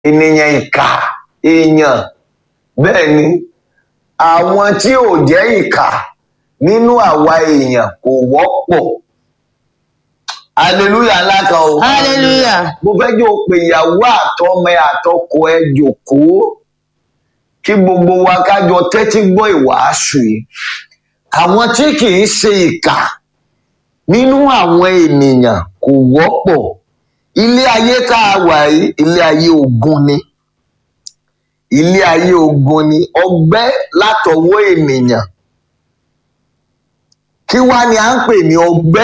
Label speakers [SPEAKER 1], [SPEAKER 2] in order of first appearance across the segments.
[SPEAKER 1] ènìyàn ìkà èèyàn bẹ́ẹ̀ ni àwọn tí ò jẹ́ ìkà nínú àwa èèyàn kò wọ́pọ̀ hallelujah ńlá kan o
[SPEAKER 2] hallelujah
[SPEAKER 1] mo fẹ́ jẹ́ o pé ìyàwó àtọmọ ẹ àtọkọ ẹ jòkóó kí gbogbo wa kájọ tẹ́tí gbọ́ ìwàásù yìí àwọn tí kì í ṣe ìkà nínú àwọn ènìyàn kò wọ́pọ̀ ilé ayé tá a wà yìí ilé ayé ogun ni ilé ayé ogun ni ọgbẹ́ látọwọ́ ènìyàn kí wá ni à ń pè ní ọgbẹ́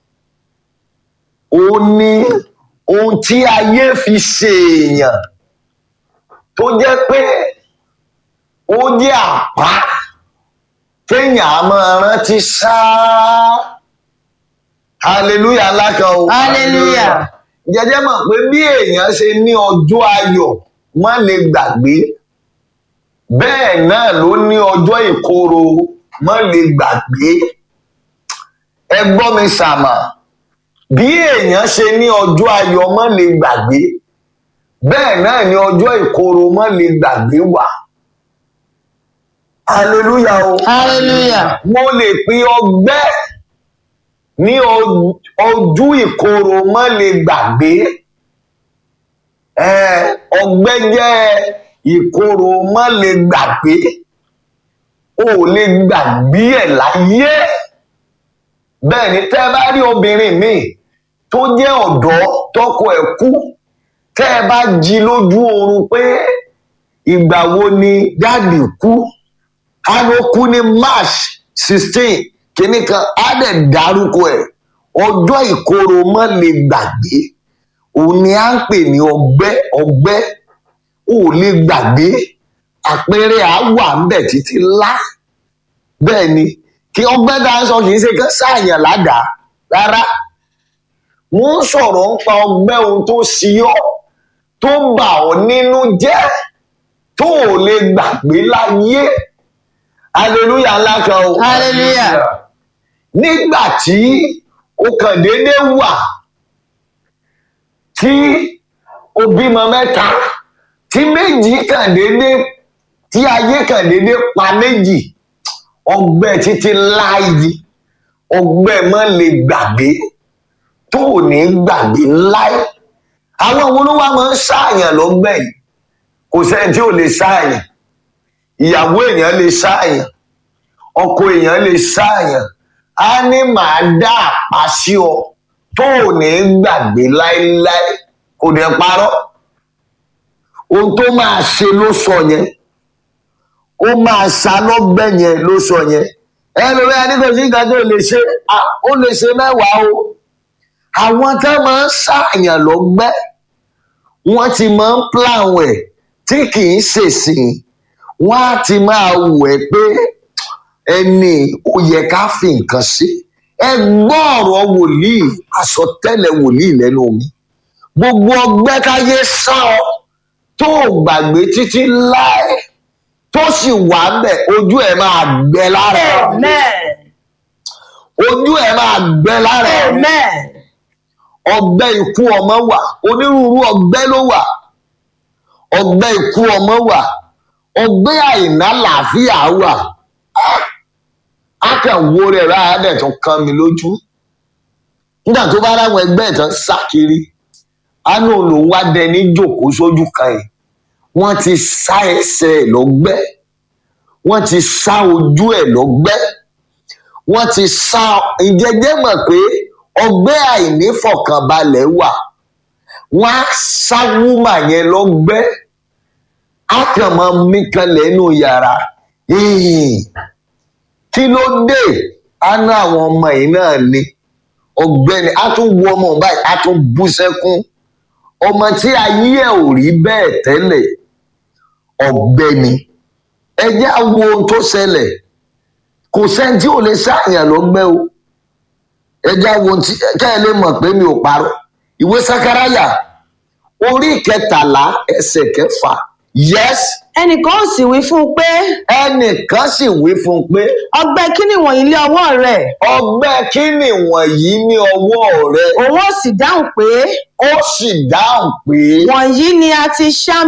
[SPEAKER 1] ó ní ohun tí ayé fi ṣe èèyàn tó jẹ́ pé ó jẹ́ àpá téèyàn á máa rántí sáá hallelujah lákan o
[SPEAKER 2] Hallelujah.
[SPEAKER 1] jẹjẹ mọ̀ pé bí èèyàn ṣe ní ọjọ́ ayọ̀ má lè gbàgbé bẹ́ẹ̀ náà ló ní ọjọ́ ìkorò má lè gbàgbé ẹ gbọ́ mi sàmà bí èèyàn ṣe ní ọjọ́ ayọ̀ má lè gbàgbé bẹ́ẹ̀ náà ni ọjọ́ ìkorò má lè gbàgbé wà hallelujah o
[SPEAKER 2] hallelujah
[SPEAKER 1] mo lè pín ọgbẹ́ ní o- ojú ìkorò má lè gbàgbé Eh, ọgbẹ́ jẹ́ ìkorò má lè gbàgbé o ò lè gbàgbé ẹ̀ láyé bẹ́ẹ̀ ni tẹ́ ẹ bá rí obìnrin míì tó jẹ́ ọ̀dọ́ tọkọ ẹ̀ kú tẹ́ ẹ bá jí lójú oorun pé ìgbà wo ni dáàdì kú á ló kú ní march sixteen kìíní kan á dẹ̀ dárúkọ ẹ̀ ọjọ́ ìkorò má lè gbàgbé òun ni à ń pè ní ọgbẹ́ ọgbẹ́ ò lè gbàgbé àpẹẹrẹ à wà ń bẹ̀ títí lá bẹ́ẹ̀ ni kí ọgbẹ́ tá a sọ kì í ṣe kán sáàyàn ládàá rárá wọ́n ń sọ̀rọ̀ ń pa ọgbẹ́ ohun tó ṣí ọ́ tó bà ọ́ nínú jẹ́ tó ò lè gbàgbé láyé hallelujah ńlá kan o
[SPEAKER 2] Hallelujah.
[SPEAKER 1] nígbà tí o kàn déédé wà tí o bímọ mẹ́ta tí méjì kàn déédé tí ayé kàn déédé pa méjì ọgbẹ́ títí láàyè ọgbẹ́ mọ́ lè gbàgbé tó ò ní gbàgbé láì àwọn wo ló wá máa ń ṣàyàn lọ́gbẹ́ yìí kò sẹ́ni tí ò lè ṣàyàn ìyàwó èèyàn lè ṣàyàn ọkọ èèyàn lè ṣàyàn á ní màá dá àpá sí ọ tó ò ní gbàgbé láéláé kò dẹ̀ parọ́ ohun tó máa ṣe ló sọ yẹn ó máa ṣá lọ́gbẹ́ yẹn ló sọ yẹn ẹlòmí adébẹ̀sí nǹkan tó lè ṣe à, ó lè ṣe mẹ́wàá o àwọn tá máa ń ṣàyàn lọ́gbẹ́ wọ́n ti máa ń plan ẹ̀ tí kì í ṣèṣìn wọ́n á ti máa wù ẹ́ pé ẹni ó yẹ ká fi nǹkan sí ẹ gbọ́ ọ̀rọ̀ wòlíì àsọtẹ́lẹ̀ wòlíì lẹ́nu mi gbogbo ọgbẹ́ káyé sá ọ tó o gbàgbé títí láé tó sì wà bẹ̀ ojú ẹ̀ máa gbẹ lára ẹ̀
[SPEAKER 2] amen
[SPEAKER 1] ojú ẹ̀ máa gbẹ lára ẹ̀
[SPEAKER 2] amen
[SPEAKER 1] ọgbẹ́ ikú ọmọ wà onírúurú ọgbẹ́ ló wà ọgbẹ́ ikú ọmọ wà ọgbẹ́ àìná làáfíà wà á kàn wo rẹ̀ rárá dẹ̀ tó kàn mí lójú nígbà tó bá ráwọn ẹgbẹ́ ẹ̀ tán sá kiri àánú lòun wá dẹni jòkó sójú kan ẹ̀ wọ́n ti sá ẹsẹ̀ ẹ̀ lọ́gbẹ́ wọ́n ti sá ojú ẹ̀ lọ́gbẹ́ wọ́n ti sá ìjẹ́jẹ́ mọ̀ pé ọgbẹ́ àìnífọ̀kànbalẹ̀ wà wọ́n á sá wúmà yẹn lọ́gbẹ́ á kàn máa mí kan lẹ́nu yàrá Hìn. kí ló dé àánú àwọn ọmọ yìí náà ni ọ̀gbẹ́ni á tún wo ọmọ òun báyìí á tún bú sẹ́kún ọmọ tí ayé ẹ̀ ò rí bẹ́ẹ̀ tẹ́lẹ̀ ọ̀gbẹ́ni ẹ jẹ́ á wo ohun tó ṣẹlẹ̀ kò sẹ́ni tí ò lè ṣàyàn lọ́gbẹ́ o ẹ jẹ́ á wo ohun tí kẹ́ ẹ lè mọ̀ pé mi ò parọ́ ìwé sakaraya orí kẹtàlá ẹsẹ̀ kẹfà yes
[SPEAKER 2] ẹnìkan ó sì wí fún un pé
[SPEAKER 1] ẹnìkan sì wí fún un pé
[SPEAKER 2] ọgbẹ́ kíni wọ̀nyí lé ọwọ́ rẹ̀
[SPEAKER 1] ọgbẹ́ kí ni wọ̀nyí ní ọwọ́ rẹ
[SPEAKER 2] òun ó sì dáhùn pé
[SPEAKER 1] ó sì dáhùn pé
[SPEAKER 2] wọ̀nyí ni a ti ṣá